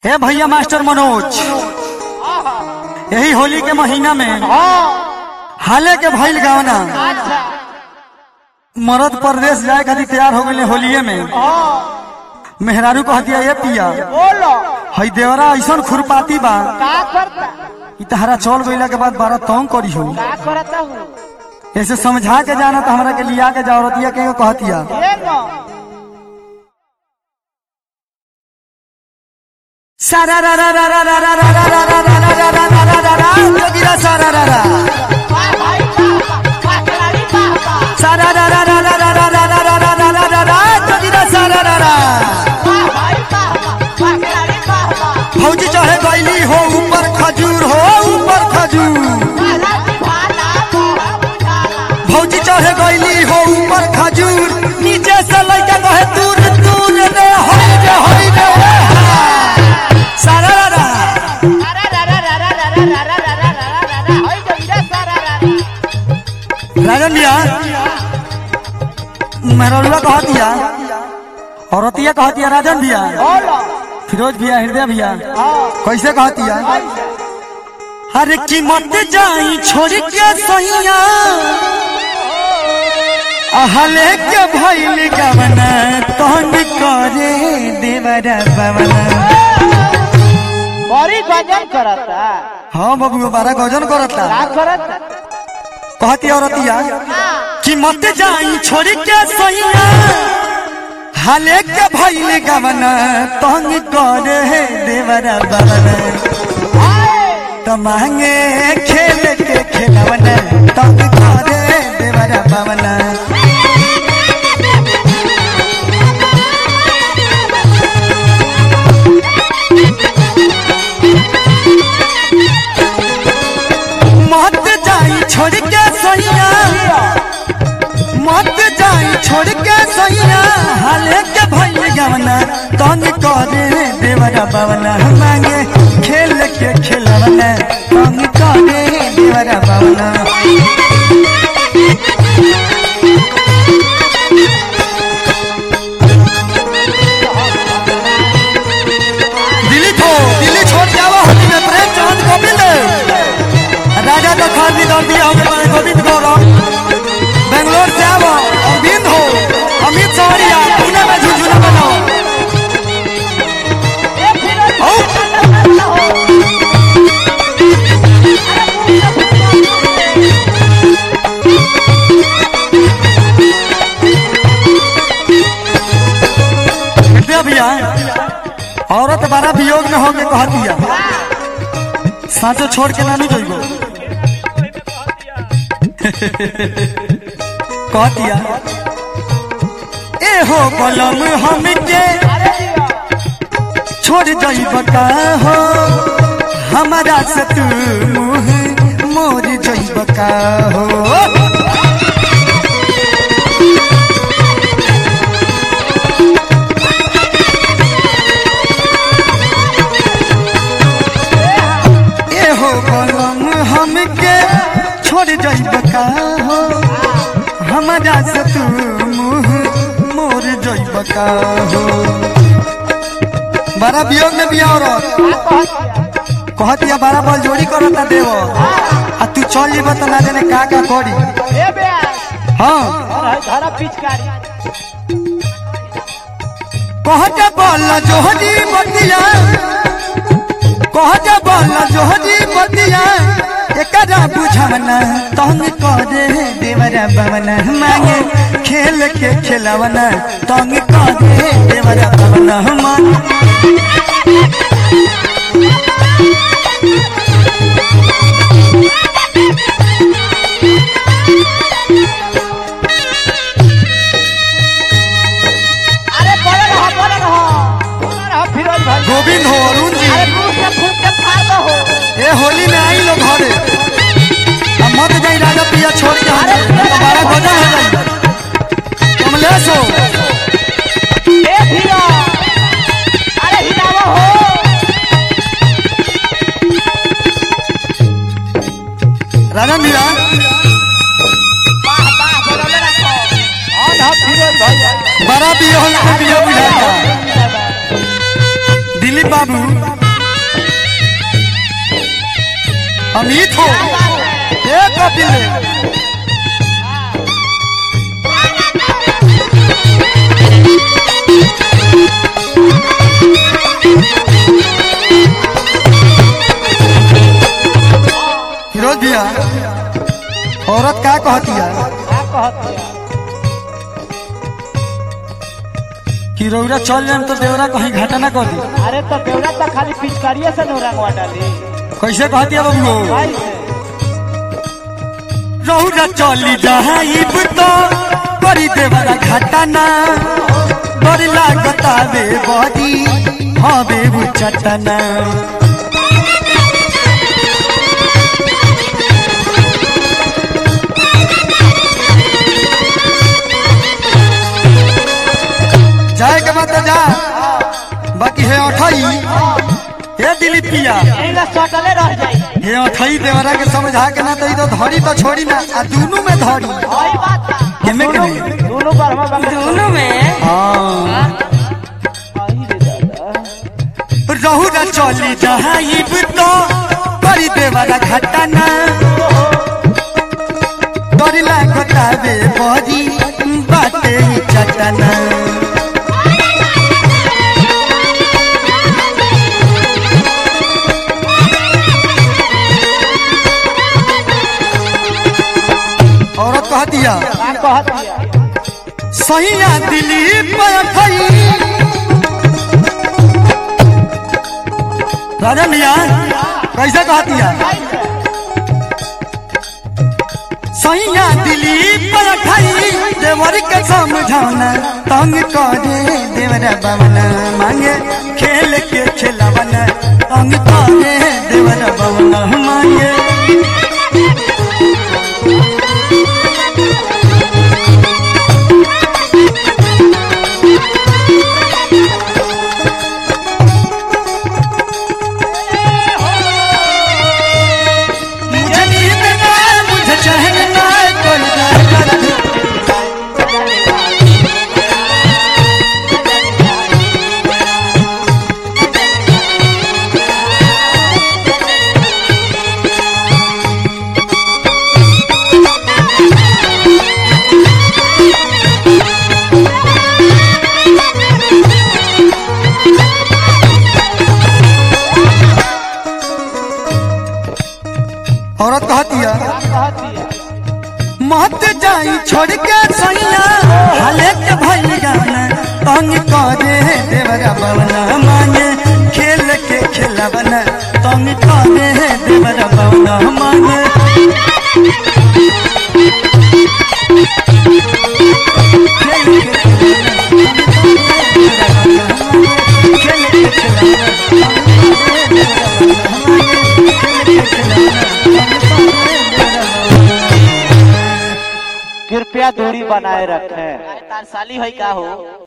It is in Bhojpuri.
हे भैया मास्टर मनोज यही होली के महीना में हाले के भइल गावना अच्छा मरद परदेश जाए खातिर तैयार हो गए होलिये में मेहरारू कह दिया ये पिया बोलो हई देवरा ऐसन खुरपाती बा का करता इ तहरा चल गईला के बाद बारह तंग करी हो का करता हूँ ऐसे समझा के जाना तो हमरा के लिया के जरूरतिया के कहतिया ये नो सारा रा रा रा रा रा रा रा रा रा रा रा रा रा रा रा रा रा जोगिरा सारा रा रा वाह भाई वाह वाह खिलाड़ी वाह वाह सारा रा रा रा रा रा रा रा रा रा रा रा रा रा रा जोगिरा सारा रा रा वाह भाई वाह वाह वाह खिलाड़ी वाह वाह फौजी चढ़े गईली हो ऊपर खजूर हो ऊपर खजूर वाला दीवाना मोह बुझाला फौजी चढ़े गईली हो ऊपर खजूर नीचे से लइका कहे दूर दूर रे होई रे होई रे सारा रा रा अरे रा रा रा रा रा रा रा रा रा रा रा रा रा होई जो इधर सारा रा रा राजन भैया मेहरुआ कह दिया औरतिया कह दिया राजन भैया बोलो फिरोज भैया हृदय भैया हाँ कैसे कह दिया अरे कीमत जाई छोड़ के सैया अहले के भइल गवना तहन करे देवरा बवना बड़ी गजन करता हाँ बाबू बारह गजन करता का करता कहती औरतिया हाँ कि मत जाई छोड़ के सैया हाले के भइल गवना तंग करे देवरा बवना तो मांगे खेल के खेलवना तंग करे देवरा बवना मत जाई छोड़ के सैया मत जाई छोड़ के सैया हाले के भइल गवना तंग करे देवरा बवना मांगे खेल के खेलवना तंग करे देवरा बवना दिल्ली थो दिल्ली छोड़ के आओ होली में प्रेम चांद गोविंद राजा का खानवी दौड़ दिया हो गए गोविंद गौरव बेंगलोर से आओ अरविंद हो अमित सवरिया पुणे में झुझुना बनाओ ये फिर आओ विद्या भैया औरत बड़ा वियोग में होके कह दिया साँचो छोड़ के नानू जइबो कह दिया ए हो बलम हमके छोड़ जइब का हो हमारा से तू मुँह मोर जइब का हो ए हो बलम हमके छोड़ जइब का हो हमारा से तू मुँह मोर जइब का हो बड़ा वियोग में बिया औरत कहतिया बड़ा बल जोड़ी करता देव आ तू चल जीब तो ना जाने का का करी ए बे हाँ और धरा पिचकारी कहते बल जोहरी बतिया कहते बल जोहरी बतिया एकरा बुझवना तंग करे देवरा बवना मांगे खेल के खेलवना तंग करे देवरा बवना मांगे अरे बोले रहो बोले रहो बोले रहो फिरोज भाई गोविंद हो अरुण जी अरे मुंह से फूट के फाड़ दो हो ए होली में आई लोग घरे अब मत जाई राजा पिया छोड़ के हम दोबारा गजन हो जाई कमलेश हो ए फिरो अरे हिलावो हो राजा मीरा वाह वाह बोले रखो और ना फिरोज भाई बड़ा पिया हो के पिया बुझाता दिलीप बाबू अमित हो ए कपिल फिरोज भैया औरत का कहती है का कहत है कि रौरा चल जाए तो देवरा कहीं घाटा ना कर दी अरे तो बेवड़ा तो खाली पिचकारिये से नो रंगवा डाली कैसे कहती है बाबू भाई से रौरा चली जाइब तो करी देवरा घाटा ना बड़ लागता बे बदी हवे वो चटना जाए के बाद तो जा बाकी है अठई हे दिलीप पिया यही ला सटले रह जाई हे अठई देवरा के समझा के ना तो ई तो धरी तो छोड़ी ना आ दोनों में धरी वही बात बा। केमे के दोनों में? दोनों पर हम दोनों में हाँ आई रे दादा रहू न चली जाइब तो करी देवरा घटना डर लागता बे बदी बाटे ही चटना औरत कह दिया का कहत दिया सही आ दिलीप अठई राजा मिया कैसे कहती है सैया दिलीप अठई देवर के समझाना तंग करे देवरा बवना मांगे खेल के खिलावना तंग करे देवरा बवना मांगे मुझे नींद ना आए, मुझे चैन ना आए, कोई ना करे। औरत कहती है कहत दिया मत जाई छोड़ के सैया हाले के भई गाना तंग करे देवरा बवना मांगे खेल के खिलावना तंग करे देवरा बवना मांगे कृपया दूरी बनाए रखें तार साली है का हो